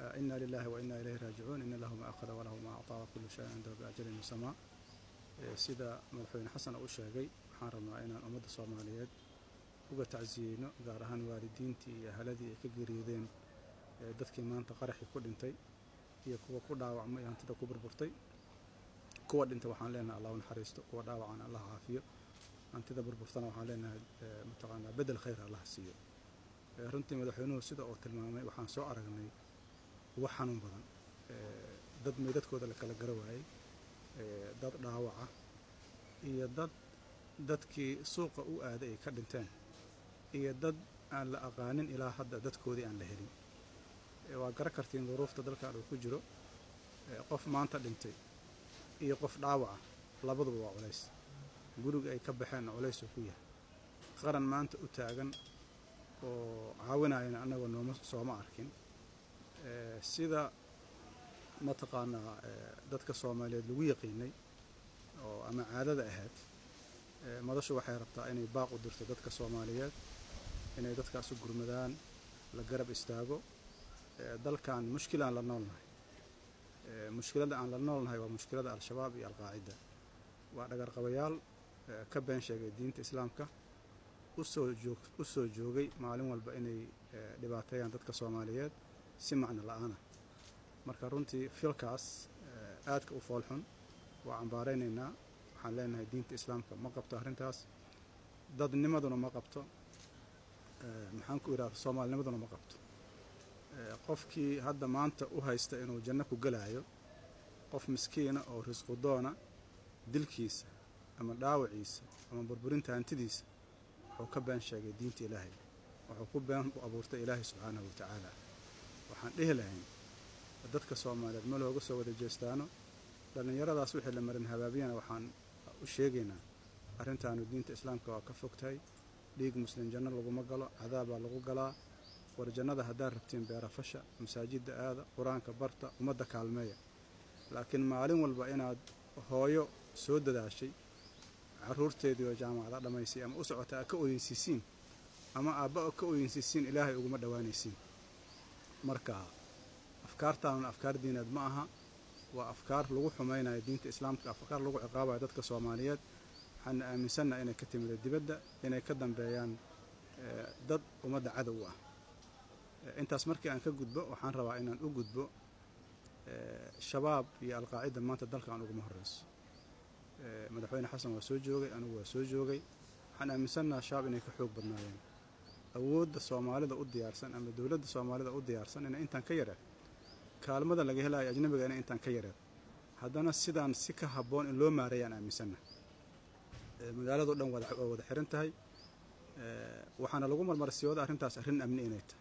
ina lilahi wa ina ilayhi raajicuun ina lahu ma akhada walahu ma acطaa wakulu shayin cindahu biajalin musamaa sida madaxweyne xasan u sheegay waxaan rabnaa inaan ummadda soomaaliyeed uga tacsiyeyno gaar ahaan waalidiintii iyo ahaladii ay ka geeriyoodeen dadkii maanta qaraxii ku dhintay iyo kuwa ku dhaawacmay hantida ku burburtay kuwa dhintay waxaan leenahay allah u naxariisto kuwa dhaawacana allah caafiyo hantida burburtana waxaan leenahay mataqaanaa bedel khayr allah siiyo runtii madaxweynuhu sida uu tilmaamay waxaan soo aragnay uga xanuun badan dad meydadkooda la kala gara waayey dad dhaawaca iyo dad dadkii suuqa u aaday ay ka dhinteen iyo dad aan la aqaanin ilaa hadda dadkoodii aan la helin waa gara kartiin duruufta dalkan uu ku jiro qof maanta dhintay iyo qof dhaawaca labaduba waa culays guriga ay ka baxeenna culays uu ku yahay qaran maanta u taagan oo caawinayana annagoo nooma sooma arkin sida mataqaanaa dadka soomaaliyeed lagu yaqiinay oo ama caadada ahayd madashu waxay rabtaa inay baaq u dirto dadka soomaaliyeed inay dadkaas u gurmadaan la garab istaago dalkan mushkilaan la noolnahay mushkilada aan la noolnahay waa mushkilada al-shabaab iyo alqaacida waa dhagarqabayaal ka been sheegay diinta islaamka usoo joog u soo joogay maalin walba inay dhibaateeyaan dadka soomaaliyeed si macno la-aana marka runtii filkaas aadka u foolxun waa cambaaraynaynaa waxaan leenahay diinta islaamka ma qabto arrintaas dadnimaduna ma qabto maxaan ku idhahda soomaalinimaduna ma qabto qofkii hadda maanta u haysta inuu janno ku gelaayo qof miskiina oo risqudoona dilkiisa ama dhaawaciisa ama burburinta hantidiisa wuxuu ka been sheegay diinta ilaahay wuxuu ku been u abuurtay ilaahay subxaanahu wa tacaala waxaan dhihi lahayn dadka soomaaliyeed ma looga soo wada jeestaano dhallinyaradaas wixii la marin habaabiyana waxaan u sheegaynaa arrintaanu diinta islaamka waa ka fogtahay dhiig muslim janno laguma galo cadaabaa lagu galaa war jannada haddaad rabtiin beerafasha masaajidda aada qur-aanka barta ummadda kaalmeeya laakiin maalin walba inaad hooyo soo dadaashay caruurteedii oo jaamacada dhammaysay ama u socota aad ka oyeysiisiin ama aabba ka oyeysiisiin ilaahay uguma dhowaanaysiin marka afkaartaanuna afkaar diineed ma aha waa afkaar lagu xumaynayo diinta islaamka afkaar lagu ciqaabayo dadka soomaaliyeed waxaana aaminsannaha inay ka timida dibadda inay ka dambeeyaan dad ummadda cadow ah intaas markii aan ka gudbo waxaan rabaa inaan u gudbo shabaab iyo alqaacida maanta dalkan uguma horeyso madaxweyne xasan waa soo joogay anigu waa soo joogay waxaan aaminsannaha shabaab inay ka xoog badnaayeen awoodda soomaalida u diyaarsan ama dowladda soomaalida u diyaarsan inay intaan ka yareed kaalmada laga helayo ajnabiga inay intaan ka yareed haddana sidaan si ka habboon in loo maareeyaan aaminsannaha magaalado dhan waa wada xiran tahay waxaana lagu marmarsiyooda arrintaas arrin amni inay tahay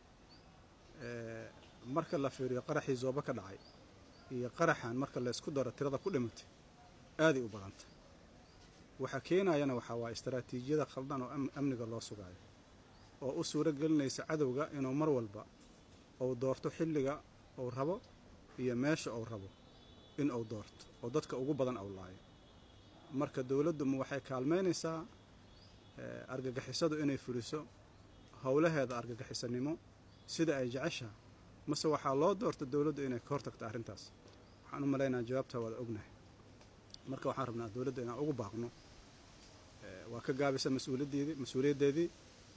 marka la fiiriyo qaraxii zooba ka dhacay iyo qaraxan marka laysku daro tirada ku dhimatay aaday u badantay waxaa keenayana waxaa waa istaraatiijiyada khaldan oo amniga loo sugaayo oo u suuro gelinaysa cadowga inuu mar walba uu doorto xilliga uu rabo iyo meesha uu rabo in uu doorto oo dadka ugu badan uu laayo marka dowladdu ma waxay kaalmaynaysaa argagixisadu inay fuliso howlaheeda argagixisanimo sida ay jeceshaha mase waxaa loo doorta dowladdu inay ka hortagto arrintaas waxaan u malaynaa jawaabtaa waada ognahay marka waxaan rabnaa dowladda inaan ugu baaqno waa ka gaabisa mas-uuliyaddeedii mas-uuliyaddeedii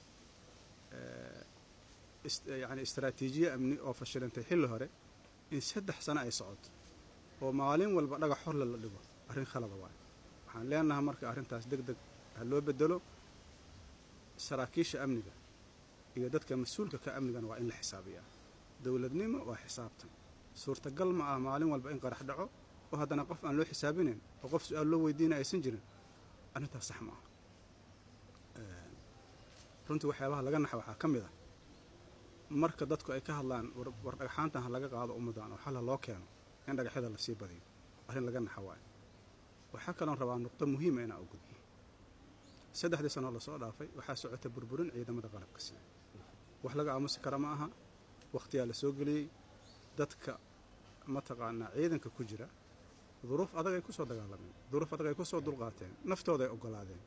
yani istaraatiijiye amni oo fashilantay xilli hore in saddex sano ay socoto oo maalin walba dhagax horle la dhigo arrin khalada waayo waxaan leenahay marka arrintaas deg deg ha loo bedelo saraakiisha amniga iyo dadka mas-uulka ka amnigana waa in la xisaabiyaa dowladnimo waa xisaabtan suurtagal ma ah maalin walba in qarax dhaco oo haddana qof aan loo xisaabinayn oo qof su-aal loo weydiina aysan jirin arrintaas sax ma ah runtii waxyaabaha laga naxa waxaa ka mid ah marka dadku ay ka hadlaan war dhagxaantan ha laga qaado ummaddan oo xal ha loo keeno in dhagaxyada lasii badiyo arrin laga naxa waayo waxaa kaloon rabaa nuqdo muhiima inaa u gudbo saddexdii sanoo lasoo dhaafay waxaa socota burburin ciidamada qalabka sida wax laga aamusi kara ma aha wakhtiyaa la soo geliyey dadka mataqaanaa ciidanka ku jira duruuf adag ay ku soo dagaalameen duruuf adag ay ku soo dulqaateen naftooda ay oggolaadeen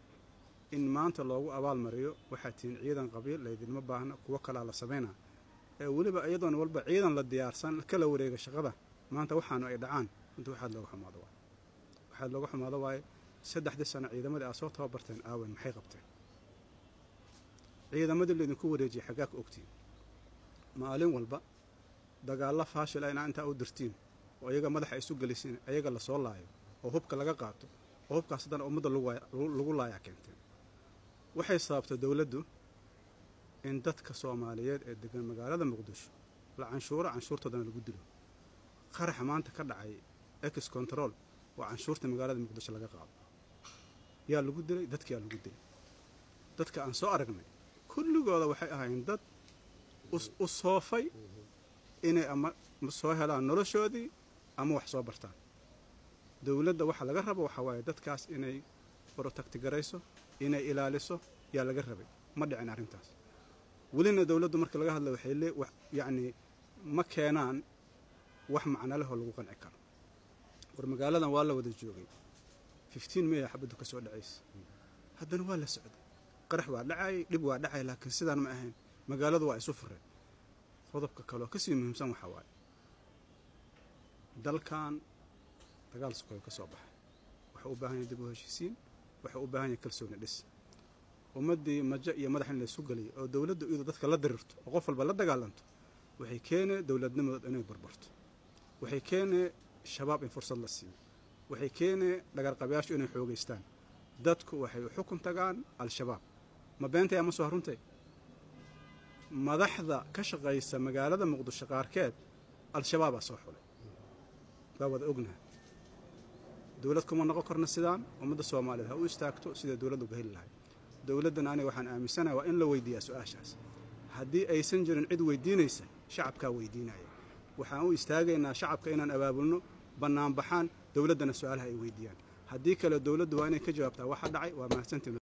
in maanta loogu abaalmariyo waxaa tihiin ciidan qabiil laydinma baahna kuwo kalaa la samaynaa ee weliba iyadoon walba ciidan la diyaarsan kala wareega shaqada maanta waxaanu ay dhacaan runtii waxaad looga xumaado waay waxaad looga xumaado waaye saddexdii sano ciidamadii aad soo tababarteen aawen maxay qabteen ciidamadii laydinku wareejiyay xaggaa ka ogtiin maalin walba dagaalla faashil ah inaa intaa u dirtiin oo iyaga madaxa isu gelisiin ayaga lasoo laayo oo hubka laga qaato oo hubkaas haddana ummadda lagu laayaa keenteen waxay sababtay dowladdu in dadka soomaaliyeed ee degan magaalada muqdisho la canshuuro canshuurtoodana lagu dilo qaraxa maanta ka dhacay ex control oo canshuurta magaalada muqdisho laga qaado yaa lagu dilay dadkiyaa lagu dilay dadka aan soo aragnay kulligooda waxay ahaayeen dad u soofay inay ama soo helaan noloshoodii ama wax soo bartaan dowladda waxa laga rabo waxaa waaye dadkaas inay protectigarayso inay ilaaliso yaa laga rabay ma dhicin arrintaas welina dowladdu marka laga hadla waxay lee yacnii ma keenaan wax macno leh oo lagu qanci karo war magaaladan waa la wada joogay fifteen may a xabaddu ka soo dhacaysa haddana waa la socday qarax waa dhacayay dhib waa dhacay laakiin sidaan ma ahayn magaaladu waa isu fureen qodobka kaleoo kasii muhiimsan waxaa waaye dalkan dagaal sukoyo ka soo baxay waxau u baahan yahay dib u heshiisiin waxau u baahan yahay kalsooni dhis ummaddii majo iyo madax in laysu geliyo oo dowladdu iyadu dadka la dirirto oo qof walba la dagaalanto waxay keenee dowladnimadood inay barbarto waxay keenee shabaab in fursad la siiyo waxay keenee dhagarqabayaashu inay xoogaystaan dadku waxay u xukun tagaan al-shabaab ma beentay ama soo haruntay madaxda ka shaqaysa magaalada muqdisho qaarkeed al-shabaabaa soo xulay waa wada ognaha dowlad kuma noqon karna sidaan ummadda soomaaliyeed ha u istaagto siday dowladda uga heli lahay dowladdan aniga waxaan aaminsanaha waa in la weydiiyaa su-aashaas haddii aysan jirin cid weydiinaysa shacabkaa weydiinaya waxaan u istaagaynaa shacabka inaan abaabulno bannaanbaxaan dowladdana su-aalaha ay weydiiyaan haddii kale dowladdu waa inay ka jawaabtaa waxa dhacay waa mahadsantiin